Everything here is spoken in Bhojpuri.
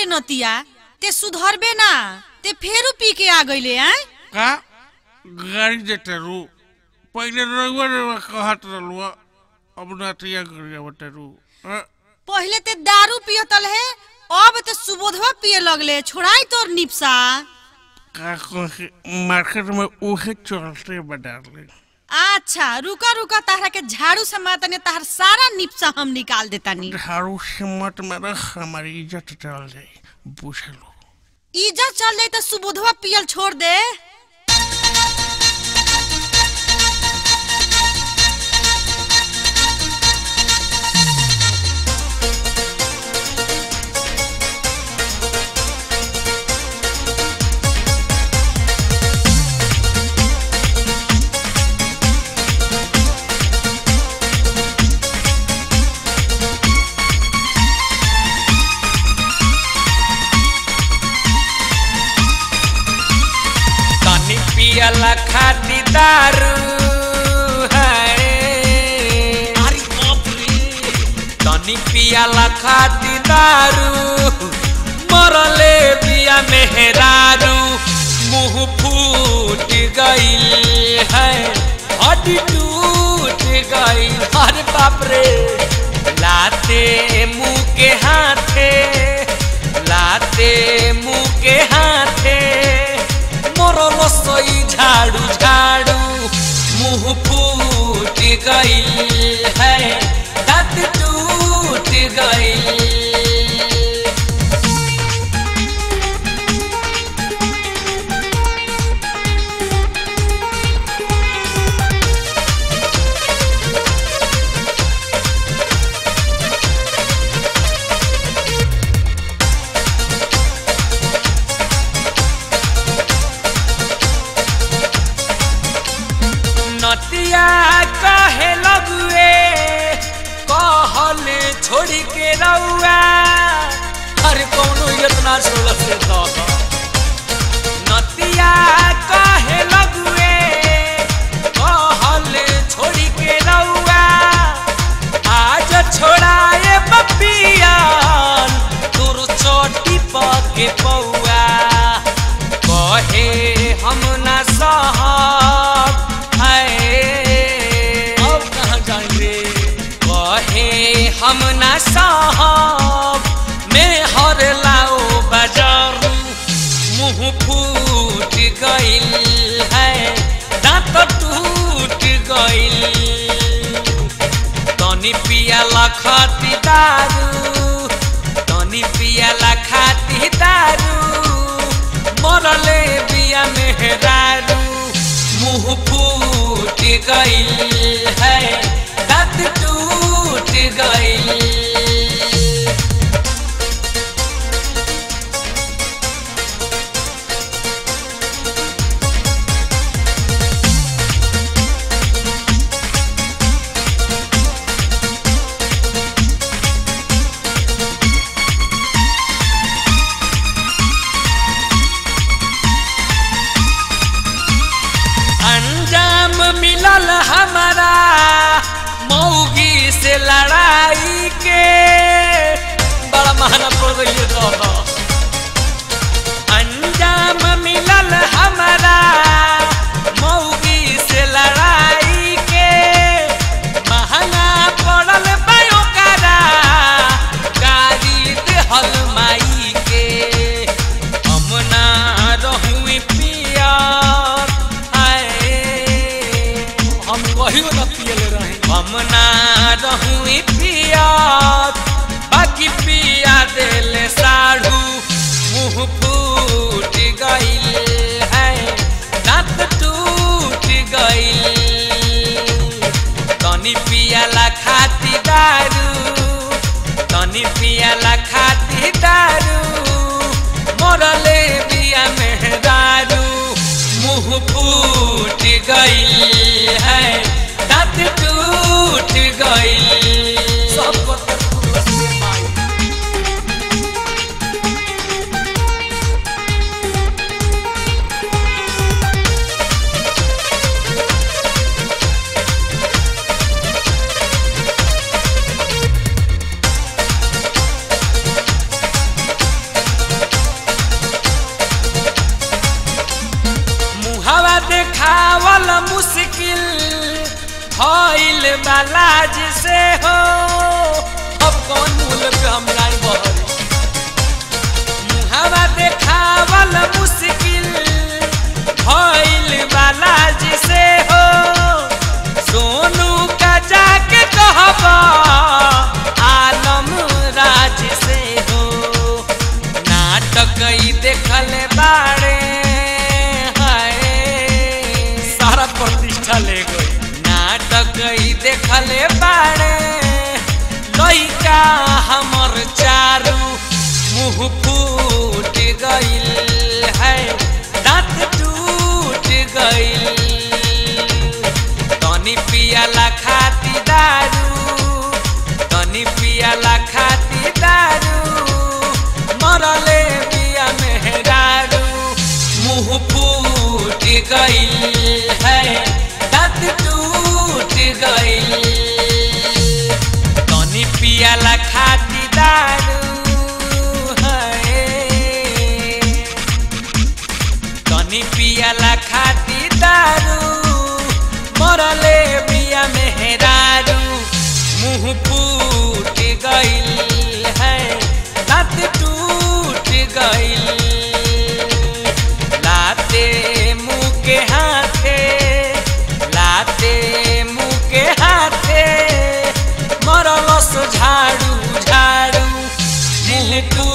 रे नतिया ते सुधरबे ना ते फेरू पी के आ गईले हैं का गाड़ी देते रू पहले रउआ रउआ कहत रहलू अब नतिया गरिया बटेरू पहले ते दारू पियतल है अब ते सुबोधवा पिए लगले छोड़ाई तोर निपसा का कहे मार्केट में उहे चलते बडाले अच्छा रुका रुका ताहरा के झाड़ू से माता ने ताहर सारा निपसा हम निकाल देतानी झाड़ू से मत मेरा हमारी इज्जत चल जाए बुझ लो इज्जत चल जाई तो सुबोधवा पियल छोड़ दे तनी पियला खाती दारू है तनी पियला खाती दारू मरले बिया मेहरारू मुंह फूट गई है हड्डी टूट गई अरे बाप रे लाते मुंह के हाथे लाते मुंह के हाथे मरल सई झाड़ू झाड़ू मुंह फूट गई है दांत टूट गई नतिया कहे लगुए कहल छोड़ी के रउआ अरे कौनो इतना छोड़ से तो नतिया कहे लगुए कहल छोड़ी के रउआ आज छोड़ाए बपियान तोर चोटी पके पौआ कहे हम ना सहब है अब कहाँ जाएंगे कहे हम ना सहब मैं हर लाओ बाजार मुंह फूट गइल है दांत टूट गइल तनी पियाला खाती दारू तनी पियाला खाती दारू मरले बिया मेहरारू मुंह फूट गइल है दांत टूट गइल अंजाम मिलल हमारा मौगी से लड़ाई के बड़ा महंगा पड़ रही है तो अंजाम मिलल हमारा मौगी से लड़ाई के महंगा पड़ल बायो करा गाड़ी देहल माई के हम ना रहुई पियर आए हम कहियो न पियले रहे हम ना रहुई पियर बाकी पिया देले साढ़ू मुंह फूट गइल है दांत टूट गइल तनी पियाला खाती दारू तनी पियाला खाती दारू मरले बिया मेहदारू मुंह फूट गइल है दांत टूट गइल सब भइल बालाज से हो अब कौन मूल पे हम लाइन बहरी मुहावा देखावल मुश्किल भइल बालाज से हो सोनू का जाके कहबा आलम राज से हो नाटक ई देखल बाड़े हाय सारा प्रतिष्ठा ले गई नाटक ई देखल बाड़े लइका हमर चारू मुंह फूट गइल है दांत टूट गइल तनी पियाला खाती दारू तनी पियाला खाती दारू मरले बिया मेहरारू मुंह फूट गइल है दांत टूट गइल तनी पियाला खाती दारू है तनी पियाला खाती दारू मरले बिया मेहरारू मुंह फूट गइल है दांत टूट गइल लाते मुंह के हाथे लाते मुंह के हाथे मरलस झाड़ू झाड़ू मुंह